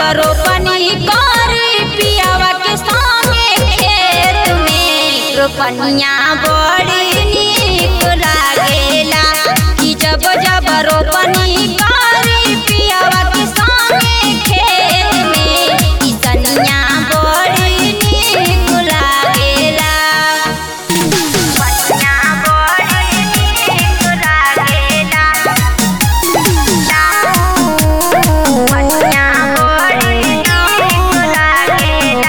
रोपनी करी पियावा के संगे खेत में रोपनिया बड़ी नीक लागेला कि जब जब रोपनी करी पियावा के संगे खेत में किसनिया बड़ी नीक लागेला पनिया बड़ी नीक लागेला पनिया बड़ी नीक लागेला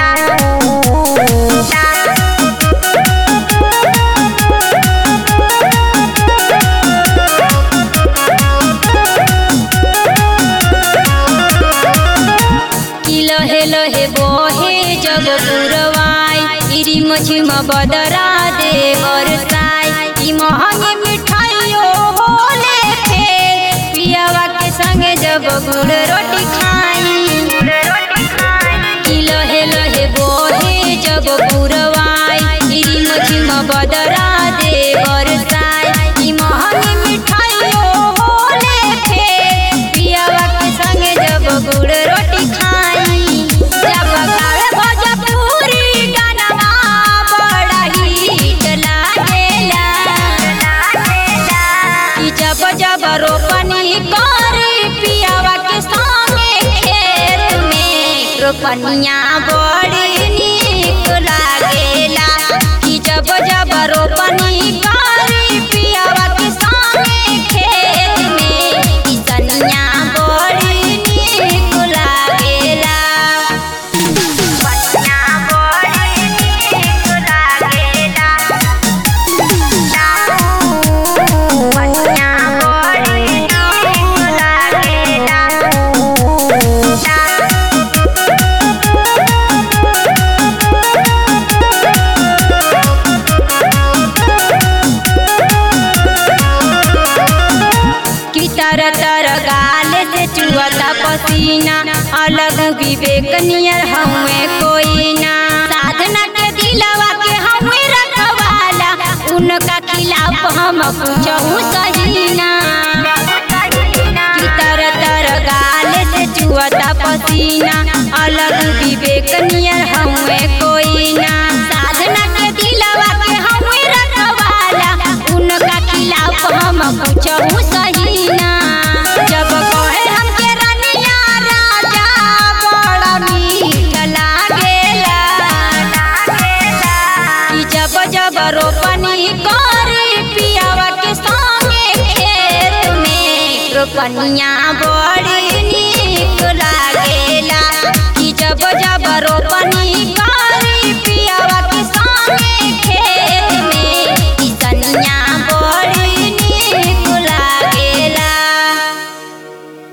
कि लहे लहे बोहे जब पुरवाई इरी मछिम बदरा दे बरसाई ई महंगी मिठाइयो होले फेर पियावा के संगे जब गुड़ रोटी खाई कि लहे लहे बोहे जब पुरवाई इरी मछिम बदरा दे बरसाई ई महंगी मिठाइयो होले फेर पियावा के संगे जब गुड़ रोटी खाई जब गावे भोजपुरी गानवा बड़ा हिट लागेला कि जब जब रोपनी करी पियावा के संगे खेत में रोपनिया बड़ी नीक लागेला कि जब जब रोपनी करी पियावा के संगे खेत में किसनिया बड़ी नीक लागेला पनिया बड़ी नीक लागेला पनिया बड़ी नीक लागेला कि तर तर गाल से चुअता पसीना अलग विवेक नियर हमें कोई ना साधना के दिलवा के हमें रखवाला उनका खिलाफ हम कुछ सही ना कि तर तर गाल से चुअता पसीना अलग विवेक नियर हमें कोई ना साधना के दिलवा के हमें रखवाला उनका खिलाफ हम कुछ सही ना जब कहे हमके रनिया राजा बड़ा मीठ लागेला कि जब जब रोपनी करी पियावा के संगे खेत में रोपनिया बड़ी नीक लागेला कि जब जब रोपनी